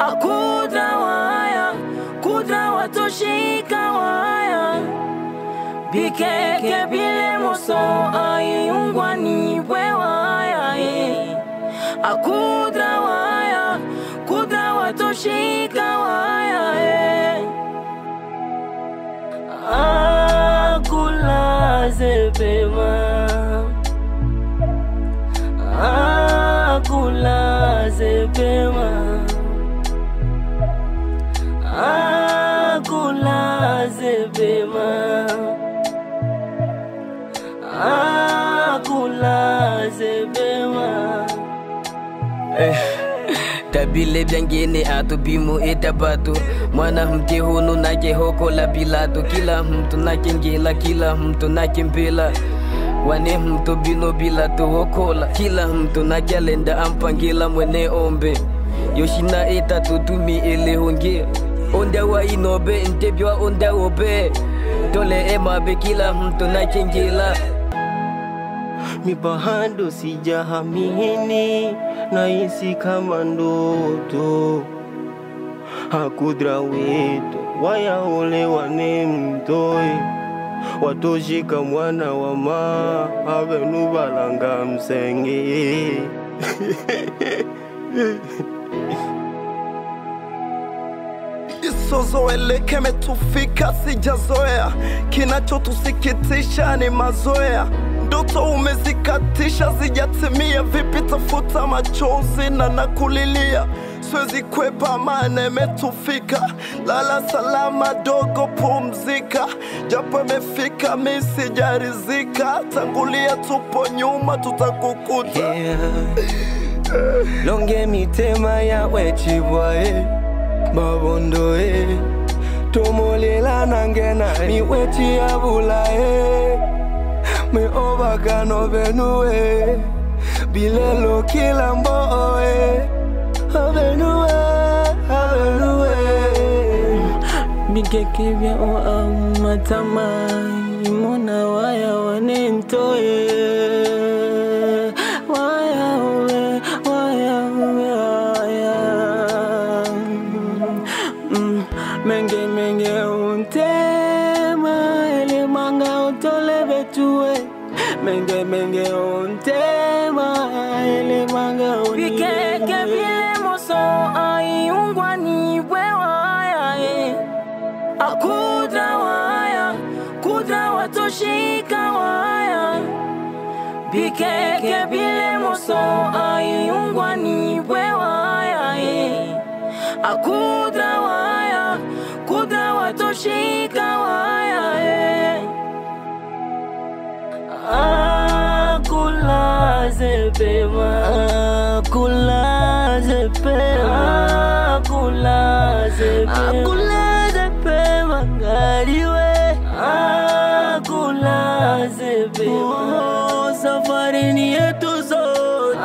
akudra waya kudra watoshika waya bikeke bile moso ayungwa ni bwe waya eh. akudra waya kudra watoshika waya eh. akulaze pema akulaze pema akulaze pema akulaze pema tabile byangene atu bimu itabatu mwana mke hunu nake hoko la bilatu kila mtu nake ngela kila mtu nake mbila wane mtu bino bila tuhokola kila mtu nakyalenda ampangila mwene ombe yoshina itatu tumi elehonge onda wa inobe ntebywa onda obe tole emabe kila mtu nakengela mi bado sijahamini, nahisi kama ndoto. Hakudra wetu wayaolewa ne mtoe watoshika mwana wa ma avenu balanga msenge isozoeleke metufika sijazoea, kinachotusikitisha ni mazoea. Ndoto umezikatisha zijatimia, vipi tafuta machozi na nakulilia, siwezi kwepa maana imetufika. Lala salama dogo, pumzika, japo imefika mi sijarizika. Tangulia, tupo nyuma, tutakukuta yeah. longe mitema yawe chibwae babondoe tomolela nangena miweti yabulae meobakano benue bilelo kila mboe abenue abenue bikeke bya o amatama imona waya wanentoye waya uwe waya uwe waya Mm, menge menge untema elemanga utole betue menge menge untema elemanga bikeke bile moso aiungwa ni bwe waya eh. akudra waya kudra watoshika waya bikeke bile moso aiungwa ni bwe waya eh. akudra waya kudra watoshika waya eh. akulaze pema akulaze pema akulaze pema akulaze pema ngaliwe akulaze pema safari ni yetu zote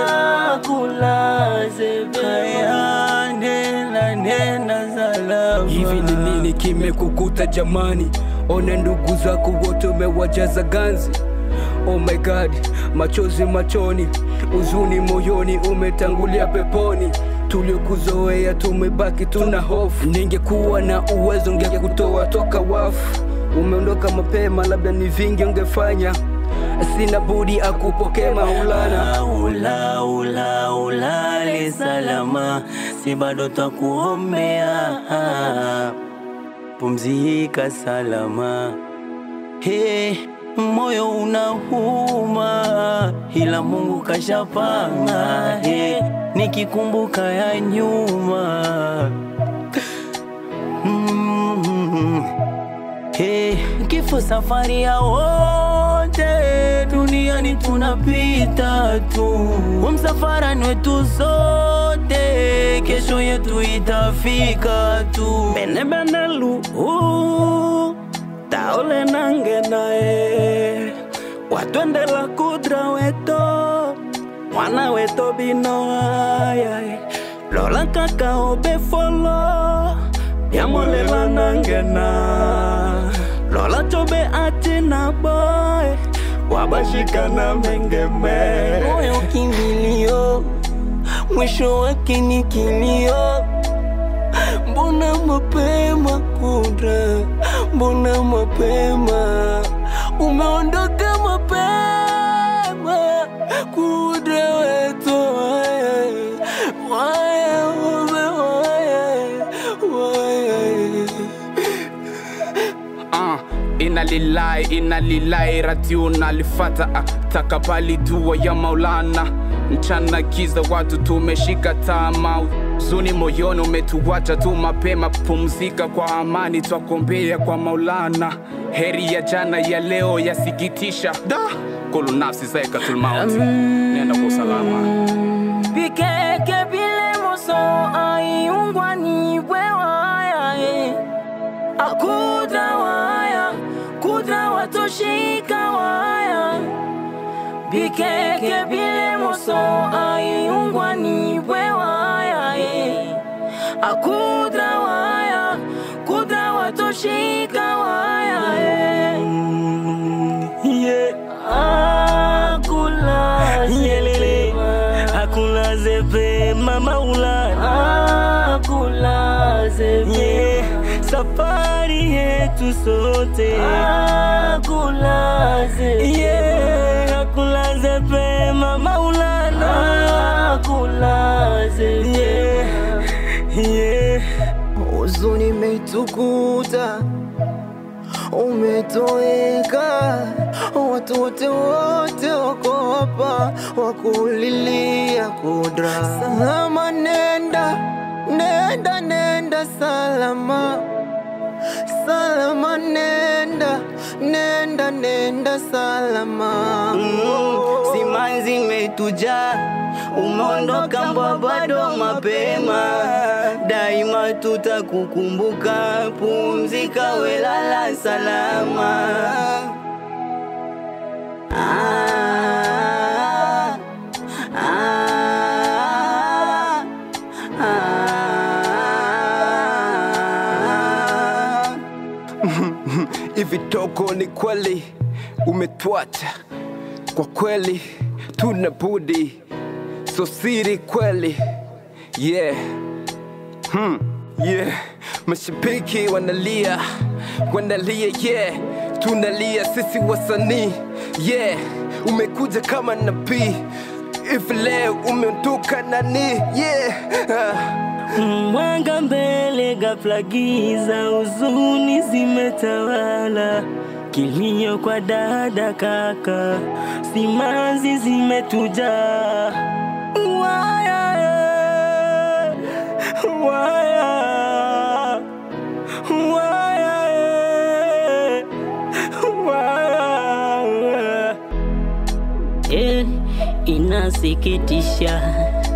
akulaze pema nena nena salama hivi ni nini kimekukuta jamani ona ndugu zako wote umewajaza ganzi oh my god machozi machoni uzuni moyoni umetangulia peponi tuliokuzoea tumebaki tuna hofu ningekuwa na uwezo ngekutoa toka wafu umeondoka mapema labda ni vingi ungefanya sina budi akupokee maulana ula ula ulale salama, si bado twakuombea, pumzika salama. He, moyo unauma, ila Mungu kashapanga. He, nikikumbuka ya nyuma mm, Hey, kifo safari ya wote duniani tunapita tu, umsafara ni wetu sote, kesho yetu itafika tu. Bene bene lu uh, taole nange nae watwendela kudra weto mwana weto bino ayaye lola kaka obefolo yamolela nangena lola cobe atina boy wabashikana mengeme moyo kimbilio, mwisho wake ni kilio. mbona mapema kudra, mbona mapema umeondoka mapema kudra wetu waye waye ume waye waye uh, inalilai inalilai radio nalifata uh, takabali dua ya maulana mchana kiza watu tumeshika tama zuni moyoni umetuwacha tu mapema pumzika kwa amani twakombea kwa maulana heri ya jana ya leo yasikitisha da kulu nafsi zaekatulmaut nenda kwa usalama Bikeke bile moso aiungwa ni wewaya eh. Akudra waya kudra watoshika waya Bikeke bile moso aiungwa ni wewaya eh. Akudra waya kudra watoshika waya eh. yeah. Akula Yelele, hakuna zepe mama ulana Akula zepe yeah. Safari yetu sote Akula zepe yeah. Hakuna zepe mama ulana Akula zepe yeah. yeah. huzuni imetukuta, umetoweka, watu wote wote wako hapa wakulilia kudra. Salama nenda, nenda, nenda salama, salama nenda, nenda, nenda salama. Simanzi imetujaa, umeondoka mbwa bado mapema, daima tutakukumbuka, pumzika welala salama. Ah, ah, ah. Hivi toko ni kweli umetwacha, kwa kweli tuna budi, so siri kweli yeah. Hmm. Yeah. Mashabiki wanalia wanalia yeah. Tunalia sisi wasanii yeah. Umekuja kama nabii hivi leo umeondoka nani yeah. ah. Mwanga mbele, ghafla giza, huzuni zimetawala, kilio kwa dada, kaka, simanzi zimetujaa. Waya, eh, waya, waya, eh, waya. Eh, inasikitisha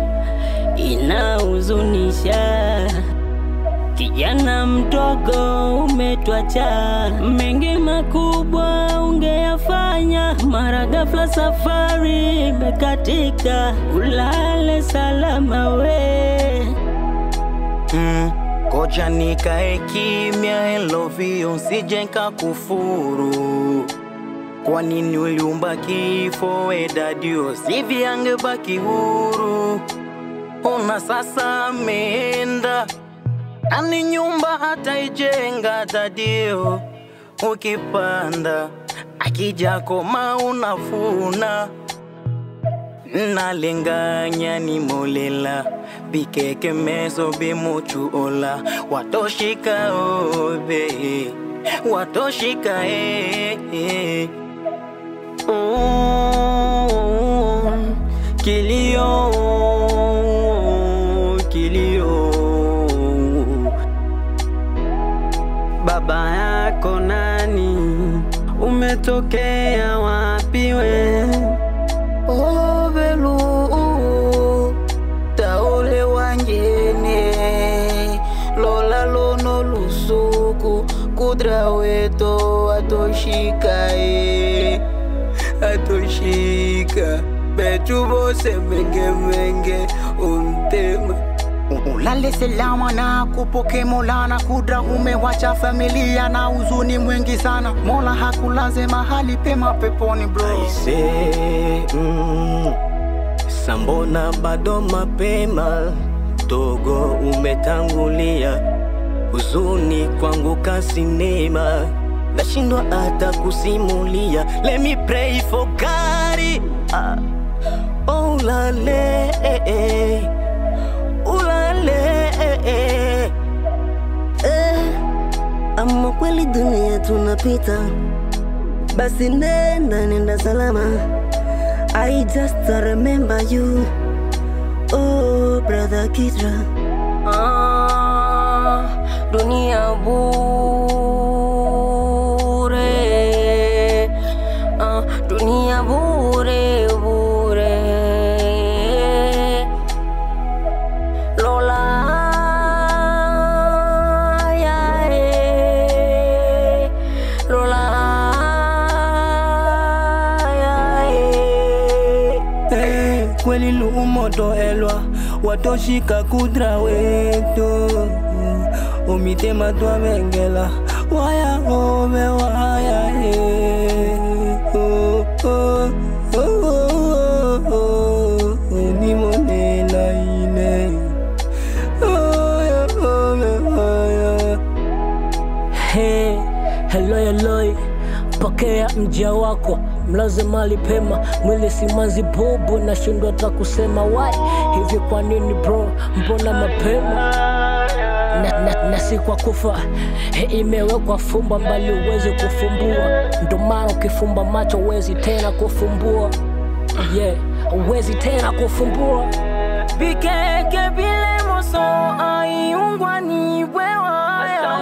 inahuzunisha. Kijana mdogo umetwacha, mengi makubwa ungeyafanya, mara ghafla safari imekatika, ulale salama we. Mm, Koja nikae kimya elovio nsije nkakufuru kwa nini uliumba kifo edadio sivi angebaki huru ona sasa ameenda ani nyumba hata ijenga dadio ukipanda akija koma unafuna nalenganya ni molela bikeke meso bimuchuola watoshika obe watoshika eh, eh. Oh, kilio kilio baba yako nani umetokea wapi we obelu taule wanjene lola lono lusuku kudra weto atoshika e atoshika betu bose mengemenge untema Ulale salama na kupoke Mola kudra, umewacha familia na huzuni mwingi sana. Mola hakulaze mahali pema peponi bro. Aise, mm, sambona bado mapema, dogo umetangulia, huzuni kwangu kasinema nashindwa hata kusimulia let me pray for God ah. oh lale ulale eh, ama kweli dunia tunapita basi nenda nenda salama I just remember you oh brother Kidra Ah, dunia bure ah, dunia bure bure Lola ya eh, Lola ya eh. Eh, kweli lumoto elwa watoshika kudra wetu umitema twavengela waya ove waya eh. Oh, oh, oh, oh, oh, oh, nimonela ile Waya ove waya Hey, heloi heloi, pokea mja wako, mlaze mali pema, mwili simanzi bubu, nashindwa hata kusema why hivi. Kwa nini bro, mbona mapema na, na, na si kwa kufa He, imewekwa fumba mbali uwezi kufumbua, ndo maana ukifumba macho uwezi tena kufumbua, yeah, uwezi tena kufumbua bikeke bile moso aiungwa ni wewaya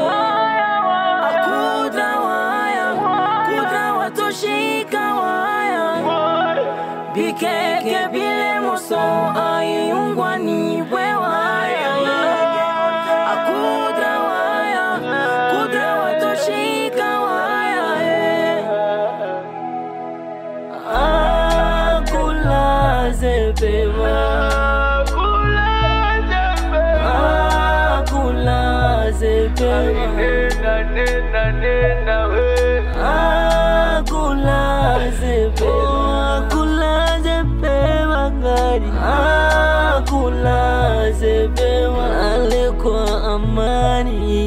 akudra waya kudra watoshika waya bikeke bile moso aiungwa ni wewaya akudra waya kudra watoshika waya eh. akulaze pema akulaze pema akulaze pema akulaze pema ngari akulaze pema ale kwa amani